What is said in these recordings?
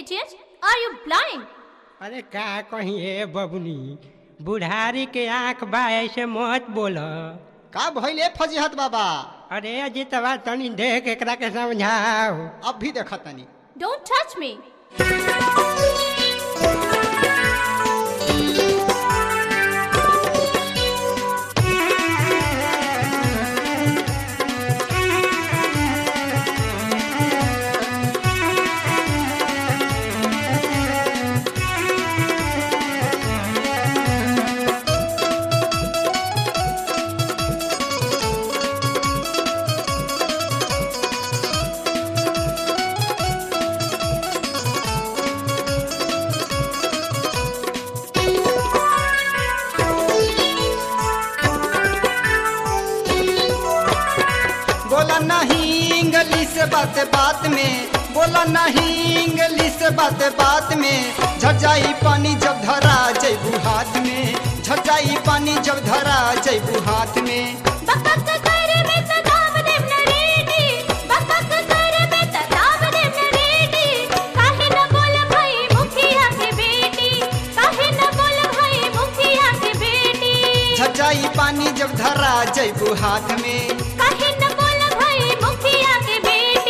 idiot? Are you blind? अरे का कहीं हे बबुनी बुढ़ारी के आंख बा ऐसे मत बोल का भइले फजीहत बाबा अरे अजितवा तनी देख एकरा के समझाओ अब भी देखा तनी Don't touch me. बोला नहीं इंग्लिश बात बात में बोला नहीं इंग्लिश बात बात में झजाई पानी जब धरा जैबू हाथ में झजाई पानी जब धरा जैबू हाथ में बकक करे में त दाम देव न रेडी बकक करे में त दाम देव न रेडी काहे न बोल भाई मुखिया के बेटी काहे न बोल भाई मुखिया के बेटी झजाई पानी जब धरा जैबू हाथ में काहे न बोल भाई मुखिया के बेटी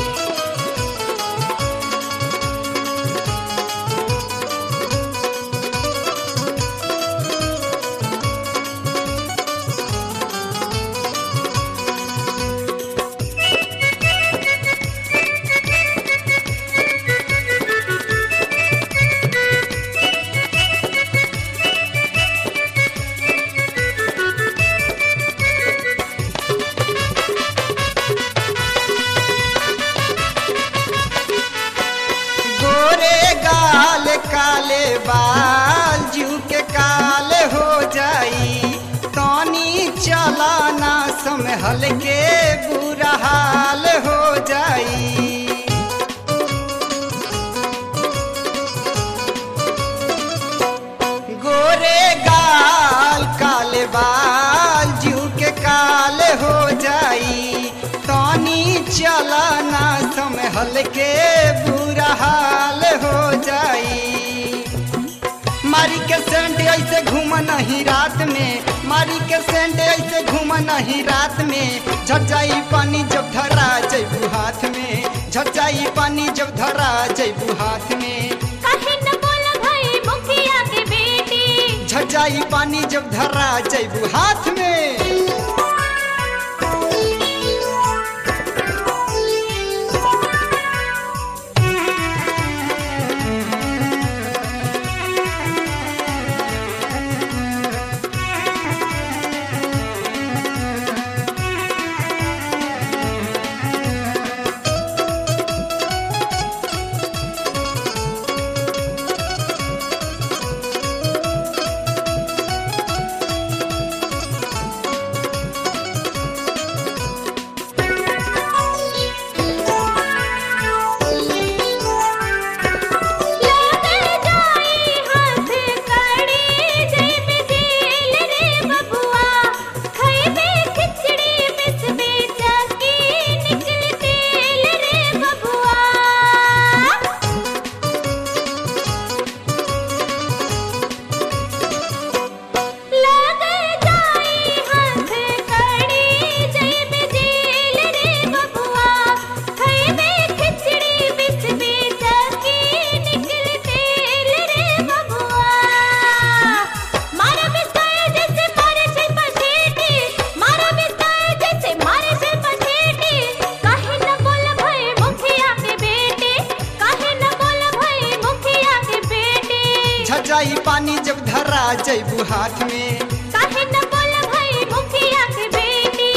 गोरे गाल काले बाल जू के काल हो जाई तनी चलाना संभल के बुरा हाल हो जाई गोरे गाल काले बाल जू के काल हो जाई तनी चलाना संभल के बुरा हाल हो जाई मारी के सेंट ऐसे घूम नहीं रात में मारी के सेंट ऐसे घूम नहीं रात में झटजाई पानी जब धरा जैबू हाथ में झटजाई पानी जब धरा जैबू हाथ में काहे न बोल भाई मुखिया के बेटी झटजाई पानी जब धरा जैबू हाथ में लागे जाई हाथ कड़ी जैब जेल रे बबुआ खइबे खिचड़ी मिसबे चकी निकल तेल रे बबुआ लागे जाई हाथ कड़ी जैब जेल रे बबुआ खइबे खिचड़ी मिसबे चकी निकल तेल रे बबुआ मारा बिस्ताए जैसे मारे से पछेटी मारा बिस्ताए जैसे मारे से पछेटी काहे न बोल भाई मुखिया के बेटी काहे न बोल भाई मुखिया के बेटी झटजाई पानी जब धरा जैबू हाथ में काहे न बोल भाई मुखिया के बेटी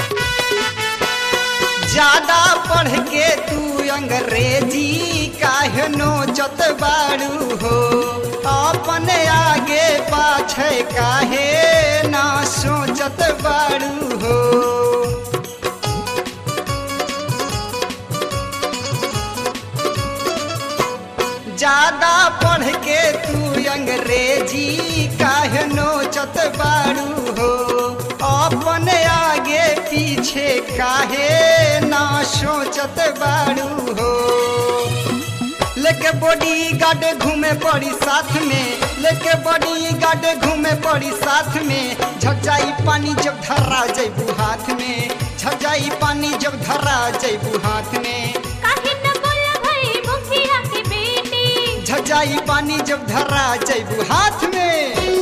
ज्यादा पढ़ के तू अंग्रेजी काहे काहे नोचत बाड़ू हो अपने आगे पाछे काहे ना सोचत बाड़ू हो ज्यादा पढ़ के तू अंग्रेजी काहे नोचत बाड़ू हो अपने आगे पीछे काहे ना सोचत बाड़ू हो लेके बॉडी गार्ड घूमे पड़ी साथ में लेके बॉडी गार्ड घूमे पड़ी साथ में झटजाई पानी जब धरा जैबू हाथ में झटजाई पानी जब धरा जैबू हाथ में काहे न बोला भाई मुखिया के बेटी झटजाई पानी जब धरा जैबू हाथ में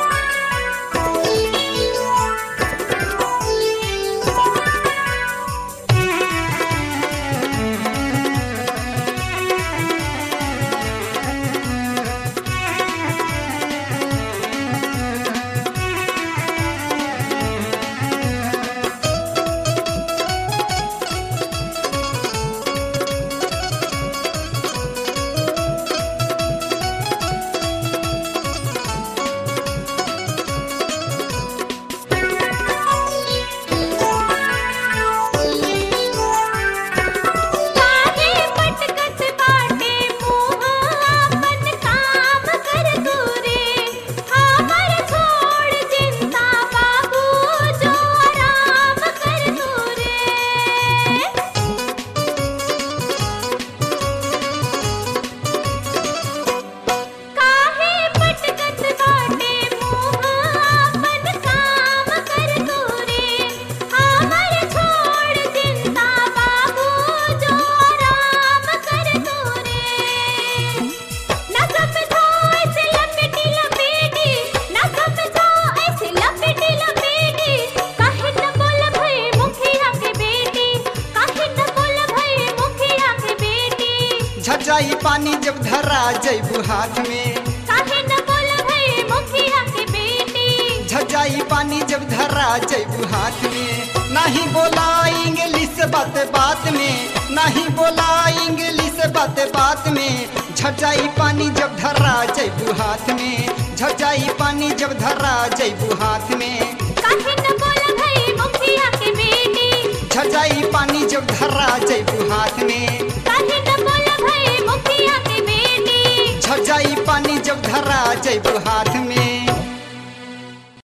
काहे पटकत बाटे मुँह अपन काम कर तू रे हमर छोड़ चिंता बाबू जो आराम कर तू रे काहे पटकत बाटे मुँह अपन काम कर तू रे हमर छोड़ चिंता बाबू जो आराम कर तू रे ना समझो ऐसे लपेटी लपेटी ना समझो ऐसे लपेटी लपेटी काहे न बोल भई मुखिया के बेटी काहे न बोल भई मुखिया के बेटी झटजाई पानी जब धरा जैबू हाथ में काहे न बोल भई मुखिया के बेटी झटजाई पानी जब धरा जैबू हाथ में नहीं बोला इंग्लिश बात बात में नहीं बोला इंग्लिश बात बात में झटजाई पानी जब धरा जैबू हाथ में झटजाई पानी जब धरा जैबू हाथ में काहे न बोल भई मुखिया के बेटी झटजाई पानी जब धरा जैबू हाथ में काहे न बोल भई मुखिया के बेटी झटजाई पानी जब धरा जैबू हाथ में